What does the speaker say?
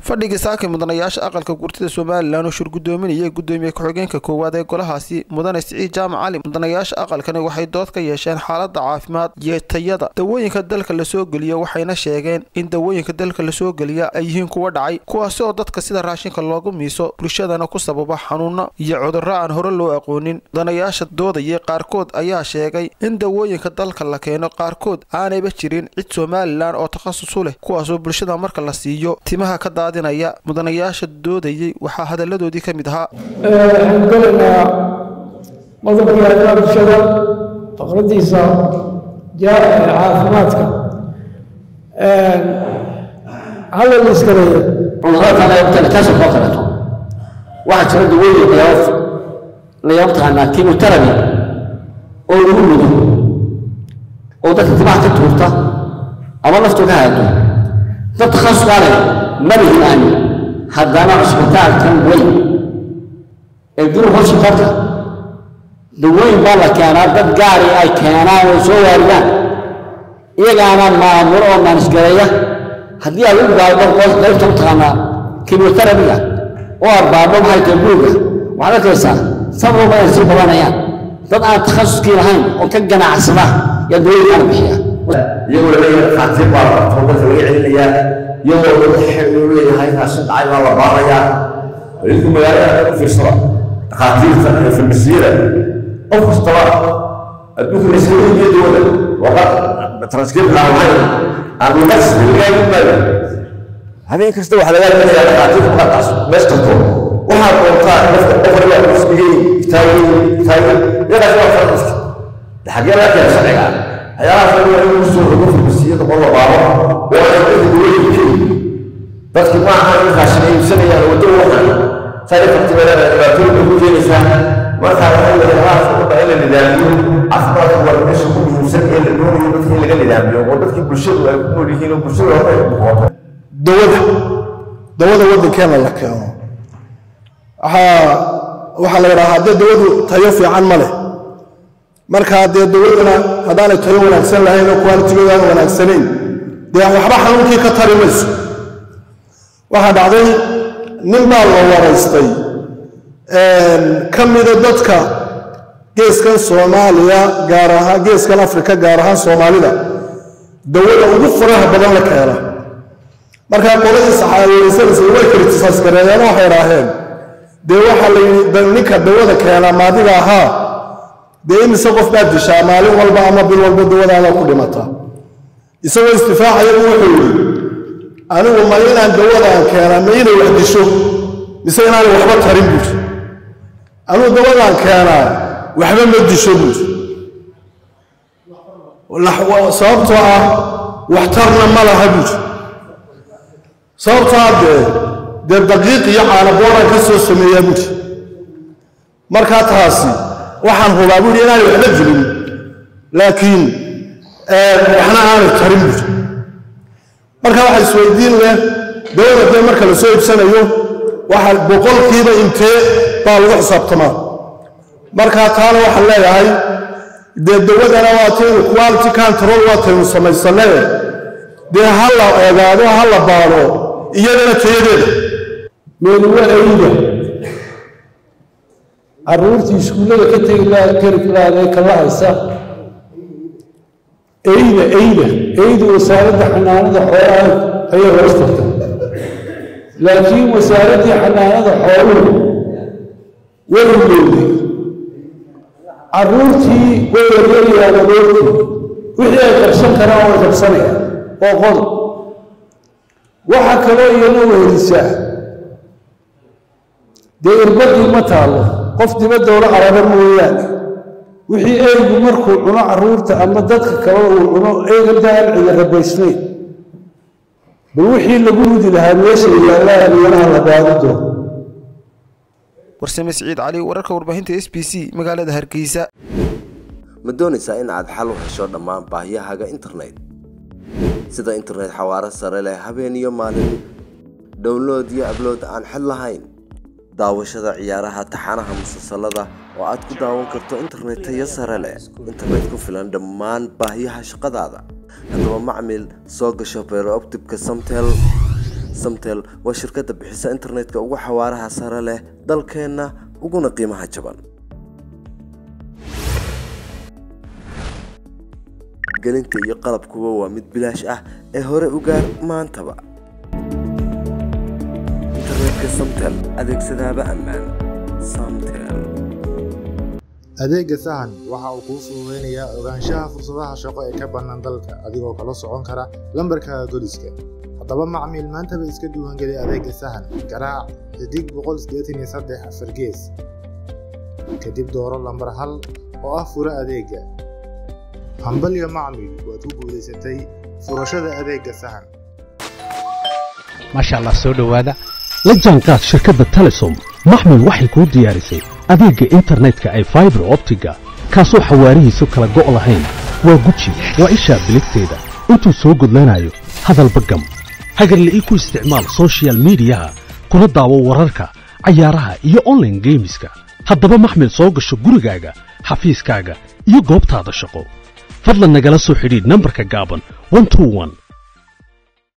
fadhigii saakay mudanayaasha aqalka gurtida somalilan oo shurgudoominayay gudoomiye ku-xigeenka koowaad ee golahaasi mudane siciid jaamac cali mudanayaasha aqalkani waxay dood ka yeesheen xaalada caafimaad iyo tayada dawooyinka dalka lasoo geliyo waxayna sheegeen in dawooyinka dalka lasoo geliya ay yihiin kuwa dhacay kuwaasi oo dadka sida raashinka loogu miiso bulshadana ku sababa xanuuno iyo cudurro aan hore loo aqoonin mudanayaasha doodayay qaarkood ayaa sheegay in dawooyinka dalka la keeno qaarkood aanayba jirin cid somalilan oo takhasus u leh kuwaasoo bulshada marka la siiyo timaha ka daadinaya mudanayaasha doodayay waxaa hadaladoodii ka mid ahaa waxaan gelaynaa qodobkii arrimaha bulshada faqradiisa caafimaadka hadal iska leeya cudurada kaasoo koo kaleeto waxaa jira dawooyin layaab layaab taqaanaa kimoterabi oo lagu mudo oo dadka timaha ka tuurta ama naftu ka haado dad takhasuskaa leh ma lihin aan haddana cusbitaalkan weyn ee guri hoshitarka dawooyin baa la keenaa dad gaari ay keenaan oo soo waariyaan iyagaana maamulo oo maanisgareeya haddii ay u gaado qaybta u taqaanaa kimoterabiga oo arbaabo maxay tahay guriga waxaad arkaysaa sababa ay sii badanayaan dad aan takhasuskii lahayn oo ka ganacsada yaa dawooyinkaana bixiya iyagoo leeyahay dhakhaatiir baa tababarka laga celinayaa iyagoo lagu xeelu leeyahay raashin dhacay baa la baarayaa idinku magaalada u fiirsada dhakhaatiirta iyo farmasiyada qof kastaba adduunka laysaga dawada waqa transkript aan aan luqas lagaa maayo habeen kasta waxaa lagaa gelayaa dhakhaatiirta markaas mees karto waxaad doontaa nafta qofariga isbigay taagay taagay yadaas waa farmaska xaggee laga keena sharciga waxyaalahaas laga waa inuu soo rogo farmasiyada qor la baaro oo ay dadka dawooyinka dadki ma aha in raashin ay iibsanayaan waddo waxan sare faktibeelada dhibaatooyin bay ku keenaysaa markaa waxay waxyaalahaas u dha in la nidaamiyo caafimaadka waa meesha ku muhiimsan ee la doonayo dadka in laga nidaamiyo oo dadkii bulshadu ay ku nool yihiin oo bulshada hore ay buqooto dawada dawada waddankeena la keeno waxaa waxaa la yidhahaa haddee dawadu tayo fiican ma leh markaa dee dawadana haddaanay tayo wanaagsan lahayn oo kuwaalitigooda aan wanaagsanayn dee waxba xanuunkii ka tari mayso waxaa dhacday nin baa la waraystay ka mida dadka geeskan soomaaliya gaar ahaan geeskan afrika gaar ahaan soomaalida dawada ugu faraha badan la keena markaa qoladii saxaabeysanaysa way kritisaas gareeyeen waxay idhaaheen dee waxaa la yidhi ninka dawada keenaa maadiga ahaa dee imise qof baad dishaa maalin walba ama bil walba dawadaada ku dhimata isagoo istifaacaya wuxuu yidhi anigu ma inaan dawadaan keenaa ma inay wax disho mise inaanay waxba tarin buuri anigu dawadaan keenaa waxba ma disho buuri sababtoo ah waxtarna ma laha buuri sababtoo ah dee dee daqiiq iyo caanabooraan ka soo sameeyaa buuri markaa taasi waxaan hubaa buuri inaanay waxba dilin laakiin waxna aanay tarin buuri marka waxa isweydiin leh dawada dee marka la soo iibsanayo waxa boqolkiiba intee baa lagu xisaabtamaa marka taana waxaan leeyahay dee dawadana waataynu quality control waataynu samaysanee dee ha la ogaado ha la baado iyadana tayadeeda meeluwa ayda carruurtii iskuullada ka tegi kari kala haysa eyda eyda eyda wasaaradda xanaanada xoolaha ayay hoos tagta laakiin wasaaraddii xanaanada xooluhu way ilowday carruurtii way yaryarayaan adoortii wixii ay qabsan karaan way qabsanayaan oo qod waxa kaloo iyana wehelisaa dee irbadii ma taallo qof dibadoola caraba mooyaane wixii eygu markuu cuno carruurta ama dadka kale uu cuno eygantaan cida rabaysnayn bal wixii lagu rudi lahaa meesha yaallaan iyanaha la baadi doono warsame siciid cali wararka warbaahinta s b c magaalada hargeysa ma doonaysaa in aad xal u hesho dhammaan baahiyahaaga internet sida internet xawaaro sare leh habeen iyo maalin download iyo ablood aan xid lahayn daawashada ciyaaraha taxanaha musalsalada oo aad ku daawan karto internet tayo sare leh internet ku filan dhammaan baahiyaha shaqadaada haddaba macmil soo gasho beerooptibka samtel samtel waa shirkadda bixisa internetka ugu xawaaraha sare leh dalkeenna uguna qiimaha jaban gelinta iyo qalabkuba waa mid bilaash ah ee hore u gaar maantaba internetka samtel adeegsadaaba ammaan samtel adeegga sahan waxa uu kuu fududaynayaa ogaanshaha fursadaha shaqo ee ka bannaan dalka adigoo kala socon kara lambarkaaga goliska haddaba macmiil maantaba iska diiwaangeli adeegga sahan garaac xidig boqol sideetan iyo saddex afar gees kadib dooro lambar hal oo ah fura adeegga hambalyo macmiil waad ku guulaysatay furashada adeegga sahan maasha allah soo dhowaada la jaanqaad shirkadda telesom maxmil waxay kuu diyaarisay adeegga internetka ay faibar optiga kaasoo xawaarihiisu kala go' lahayn waa guji waa ishaa biligteeda intuu soo gudlanayo hadalba gam hagarla ii ku isticmaal soshiyal miidiyaha kuna daawo wararka cayaaraha iyo onlaine geemiska haddaba maxmil soo gasho gurigaaga xafiiskaaga iyo goobtaada shaqo fadlan nagala soo xidhiidh nambarka gaaban